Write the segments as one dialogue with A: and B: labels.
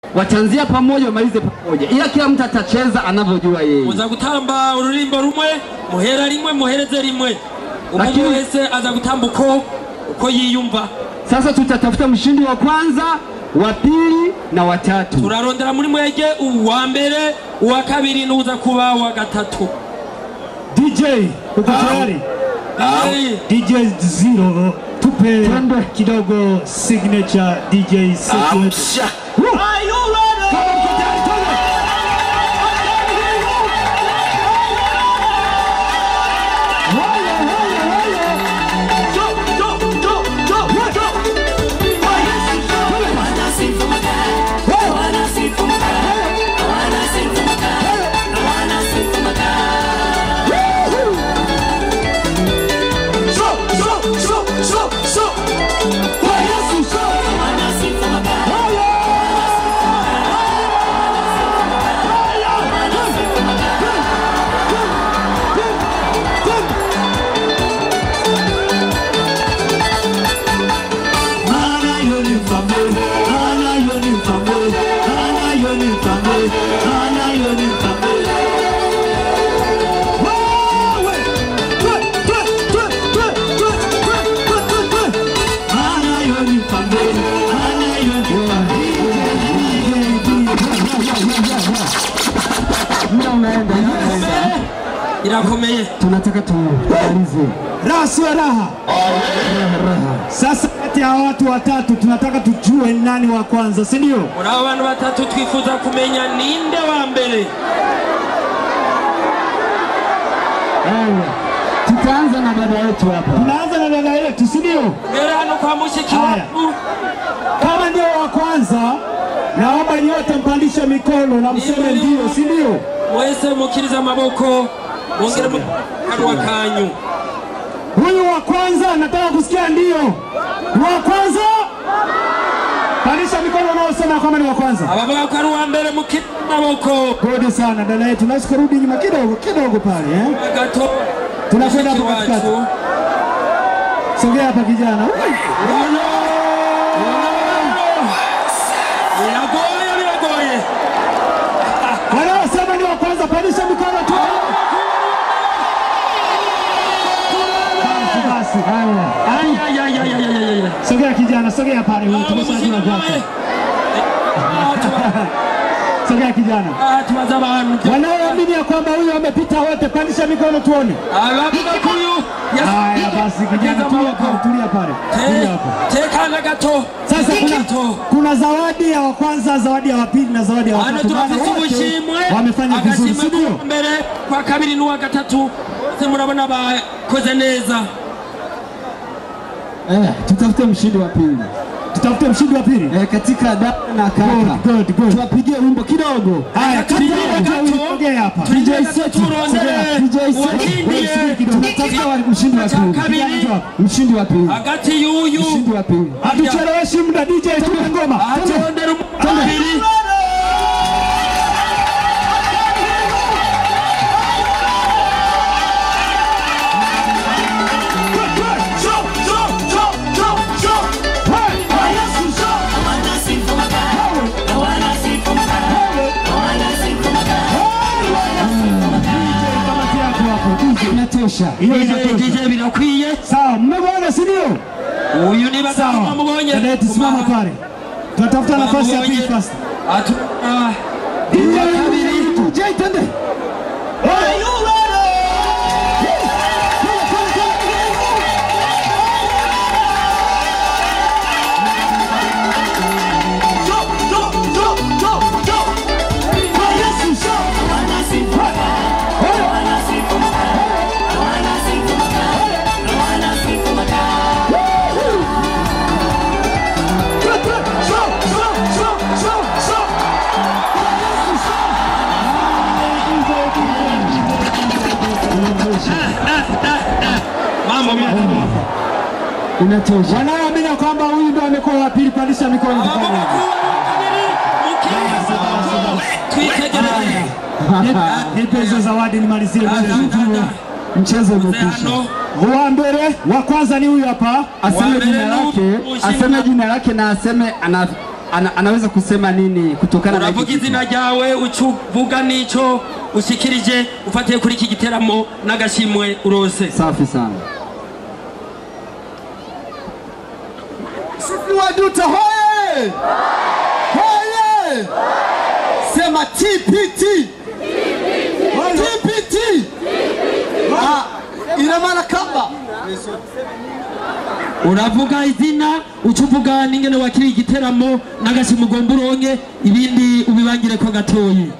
A: wataanzia pamoja wamalize pamoja, ila kila mtu atacheza anavyojua yeye.
B: muza gutamba ururimbo rumwe muhera rimwe muhereze rimwe umuntu
A: Lakini-
B: wese aza gutamba uko uko yiyumva
A: Sasa tutatafuta mshindi wa kwanza, wa pili na watatu.
B: turarondera muri mwege uwa mbere uwa kabiri n'uza kuba uwa gatatu
C: DJ uko tayari?
B: Eh,
C: DJ Zero tupe
A: Twende.
C: kidogo signature DJ secret. Woo! Kama mko tayari, twende. Haya, haya, haya. Jo, jo, jo, jo, jo. Haya, twende. So, so, so, so, so. Kwa Yesu, so. Haya.
A: Muda unaenda, muda unaenda.
B: irakomeye
A: tunataka tumalize.
C: Raha sio raha. Sasa kati ya watu watatu tunataka tujue ni nani wa kwanza, si ndio?
B: muri abo bantu batatu twifuza kumenya ninde wa mbere
A: Haya, tutaanza na dada yetu hapa.
C: Tunaanza na dada yetu, si ndio?
B: mbere hano kwa mushiki
C: Haya.
B: wacu
C: Kama ndio wa kwanza, naomba nyote mpandishe mikono na mseme ndio, si ndio?
B: mwese mukirize amaboko mwongere mu kanwa kanyu
C: Huyu wa kwanza nataka kusikia ndio. Wa kwanza, pandisha mikono unaosema kwamba ni wa kwanza.
B: abavuga ko ari uwa mbere mukirize amaboko
C: Gode sana dada yetu, nasi kurudi nyuma kidogo kidogo pale eh?
B: gato
C: Tunakwenda
B: mushiki
C: hapo katikati.
B: wacu
C: Sogea hapa kijana.
B: biragoye biragoye
C: Wanaosema ni wa kwanza, pandisha mikono tu. Basi basi, haya.
B: Ayayayayayayaya.
C: Sogea kijana, sogea pale huyu, tumeshajua vyake. Sogea kijana.
B: Ah, tubaza abantu
C: Wanaoamini ya kwamba huyu amepita wote, pandisha mikono tuone.
B: abavuga ko uyu
C: Haya basi, kijana, tulia pale, tulia pale, tulia hapo.
B: tekana gato
C: Sasa kuna,
B: gato
C: kuna zawadi ya wa kwanza, zawadi ya wa pili na zawadi ya wa
B: hano
C: tatu. Maana
B: turafise
C: wote
B: ubushimwe
C: wamefanya vizuri,
B: agashimwe
C: si ndio?
B: kwa mbere kwa kabiri n'uwa gatatu bose murabona bakoze neza
A: Eh, tutafute mshindi wa pili.
C: Tutafute mshindi wa pili.
A: Eh, katika dada na kaka.
C: Good, good, good.
A: Tuwapigie wimbo kidogo.
C: Haya, kati ya wote wawili, sogea hapa.
A: DJ Setu.
B: turondere
A: DJ Setu.
B: uwakindiye
A: Tunatafuta wa- mshindi wa
B: Cha
A: pili.
B: kabiri.
C: Kijana tu hapa.
A: Mshindi wa pili.
B: hagati y'uyu
A: Mshindi wa pili.
C: Hatucheleweshi muda, DJ tupe ngoma.
B: atondera umubiri
C: Kamati yako hapo.
A: Inatosha.
C: Hiyo
B: DJ
C: inatosha.
B: DJ birakwiye
C: Sawa, mmemwona si ndio?
B: uyu niba
C: Sawa.
B: mubonye
C: Dada yetu simama pale. Tunatafuta nafasi ya pili first.
B: atu ah,
C: DJ kabiri. DJ twende.
B: mambo mambo
A: Inatosha.
C: Wanaoamini ya kwamba huyu ndo amekuwa wa pili, pandisha mikono
B: abavuga
C: tafadhali.
B: ko kabiri mukirize amaboko twitegereze
C: Nipe hizo zawadi nimalizie mbele.
A: Mchezo
B: Mzee
A: umekwisha.
B: hano
C: Wa mbele wa kwanza ni huyu hapa.
A: Aseme
B: Wa mbele
A: jina
B: nu-
A: lake,
B: ushindi
A: aseme
B: na-
A: jina lake na aseme ana ana, anaweza kusema nini kutokana na
B: uravuga
A: hiki
B: izina ryawe ucuvuga n'ico ushikirije ufatiye kuri iki giteramo n'agashimwe urose
A: safi sana
D: Sisi Waduta hoye! Hoye! Sema TPT. TPT. Ah, ina maana kamba.
B: uravuga izina ucuvuga n'ingene wakiriye igiteramo n'agashimwe ugomba uronke ibindi ubibangire ko gatoyi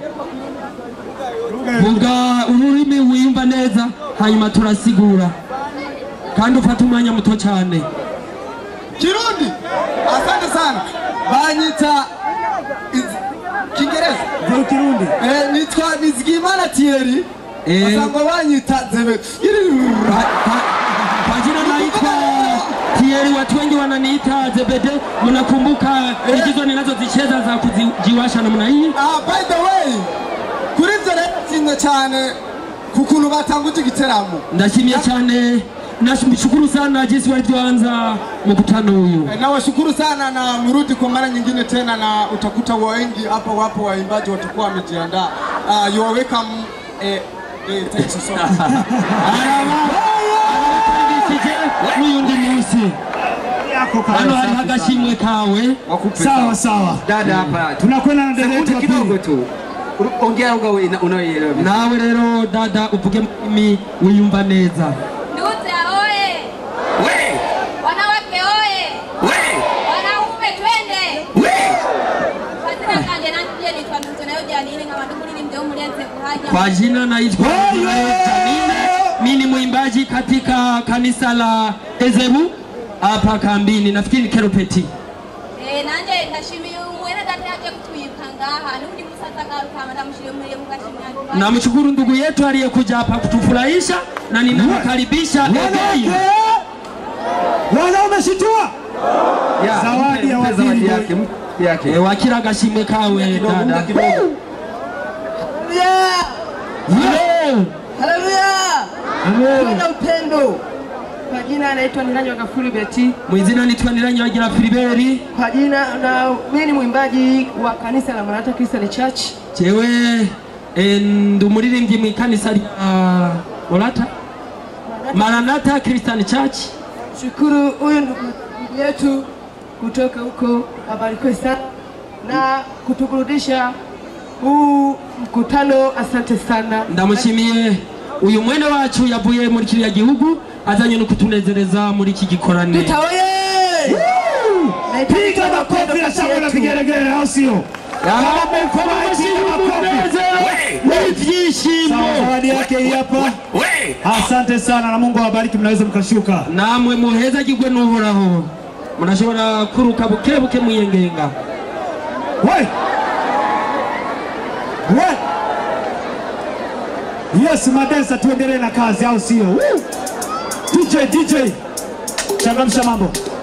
B: vuga ururimi wiyumva neza hanyuma turasigura kandi ufate umwanya muto cyane
D: Kirundi. Asante sana. Banyita iz- Kiingereza.
C: Ndio Kirundi.
D: Eh, nitwa Nizigimana Thierry.
B: Eh.
D: Basanga banyita Zebe.
B: Kwa- kwa- kwa jina naitwa Thierry, watu wengi wananiita Zebede. Mnakumbuka igizo ninazozicheza za kujiwasha namna hii?
D: Ah, by the way, kuri ibyo rero nshimye cyane ku kuntu batanguje igiteramo
B: Ndashimye cyane, nashukuru sana jinsi walivyoanza mkutano huyu.
D: Eh, nawashukuru sana na mrudi kwa mara nyingine tena, na utakuta wengi hapa wapo waimbaji watakuwa wamejiandaa. Uh, you are welcome. Eh, eh, thanks so much.
B: Arabakaribishije n'uyundi munsi.
C: Yako kale,
B: Hano hari
C: safi sana.
B: agashimwe kawe.
A: wakupe
C: Sawa sawa.
A: dada hapa
C: Tunakwenda na dada yetu
A: sekunde
C: wa
A: kidogo
C: pili.
A: tu Uru- ongea lugha una- unayoielewa vizuri.
B: Nawe rero dada uvuge mimi wiyumva neza.
E: Nduta oye! Wanawake oye! Wanaume twende! Katika kanje nanje nitwa Nduta nayo Janine nkaba ndi muri rimwe murenze kuhaja.
B: Kwa jina naitwa
C: Oye!
B: Janine, mimi ni mwimbaji katika kanisa la Ezebu hapa kambini, nafikiri ni Keropeti.
E: Eh nanje ndashimiye umwene data yaje kutuyika ngaha nundi musata karukama ndamushire muri mugashimya.
B: Namshukuru ndugu yetu aliyekuja hapa kutufurahisha na ninamkaribisha
C: Wanawake!
B: again.
C: Wanaume shitua.
A: Ya,
C: Zawadi
A: mpe-
C: ya
A: mpe
C: waziri
A: zawadi
C: boy.
A: yake mpe yake
B: E, wakira agashimwe kawe
A: kidogo muda
B: dada.
A: kidogo
B: Yo!
F: Kuna upendo. Kwa jina anaitwa Nilanyo Gafuri Beti.
B: Mwizina nitwa Niranyagira Filiberi.
F: Kwa jina na mimi ni mwimbaji wa kanisa la Maranatha Christian Church.
B: Jewe e, ndi umuririmbyi mu ikanisa rya Morata Maranatha Christian Church.
F: Shukuru huyu ndugu ndugu yetu kutoka huko abarikiwe sana na kutuburudisha huu mkutano. Asante sana.
B: ndamushimiye uyu mwene wacu yavuye muri kiriya gihugu azanye no kutunezereza muri iki gikorane
F: Tutaoye!
C: Piga makofi na shangwe na vigelegele au sio?
B: n'ibyishimo
C: Sawa, zawadi yake hii hapa. Asante sana na Mungu awabariki, mnaweza mkashuka.
B: namwe muhezagirwe n'uhoraho murashobora kuruka buke buke mwiyengenga
C: We! We! Yes, madensa tuendelee na kazi au sio? Woo! DJ DJ. Changamsha mambo.